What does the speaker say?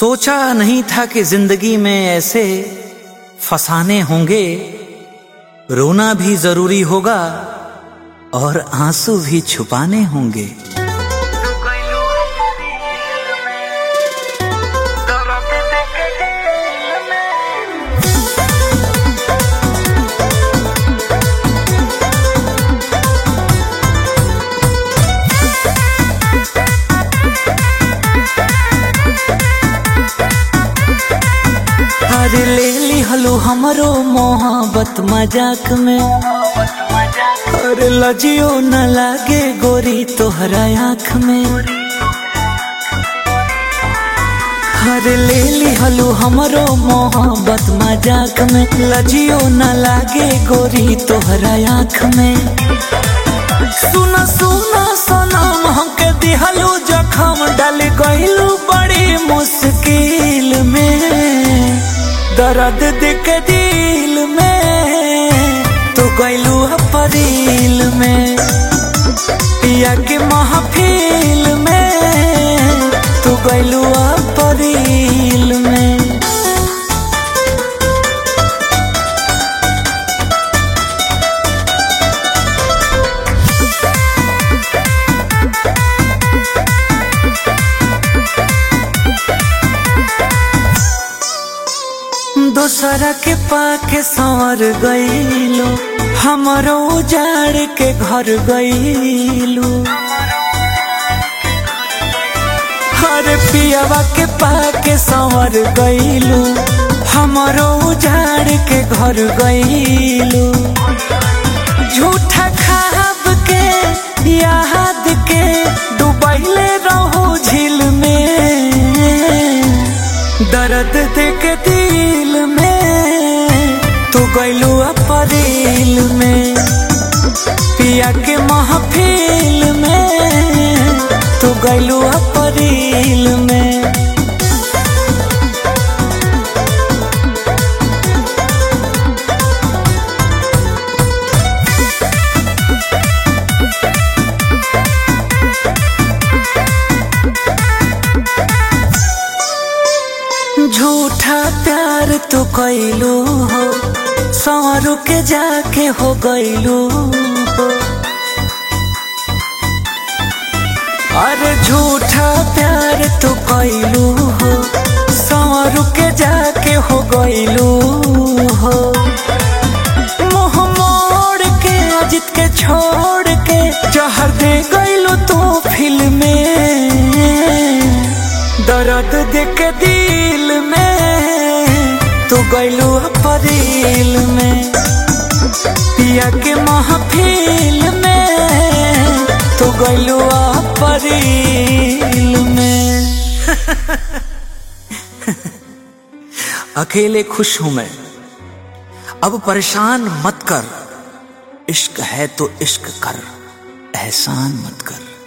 सोचा नहीं था कि जिंदगी में ऐसे फसाने होंगे रोना भी जरूरी होगा और आंसू भी छुपाने होंगे अरे ले ली हलो हमरो मोहब्बत मजाक में अरे लजियो न लागे गोरी तोहरा आँख में अरे ले ली हलो हमरो मोहब्बत मजाक में लजियो न लागे गोरी तोहरा आँख में सुना सुना सनम हमके दिहलू जखम डाल गइलू बड़ी मुश्किल में दर्द दिख दिल में तो गइलू अपरील में पिया के महफिल में तू गइलू अपरील में दोसरा के पाके संवर गईलो हमरो उजाड़ के घर गईलू हर पियावा के पाके संवर गईलू हमरो उजाड़ के घर गईलू झूठा खाब के याद के डुबैले रहो झील में दर्द देख दिल में तू गैलू अपरील में पिया के महफिल में तू गैलू अपरील में झूठा प्यार तो कैलू हो सवरू के जाके हो गईलू हो अरे झूठा प्यार तो कैलू हो सवरू के जाके हो गईलू हो मुंह मोड़ के अजित के छोड़ के जहर दे गईलू तू फिल्म में दर्द देख दिल में तू गैलू अपरील में पिया के महफिल में तू गैलू अपरील में अकेले खुश हूं मैं अब परेशान मत कर इश्क है तो इश्क कर एहसान मत कर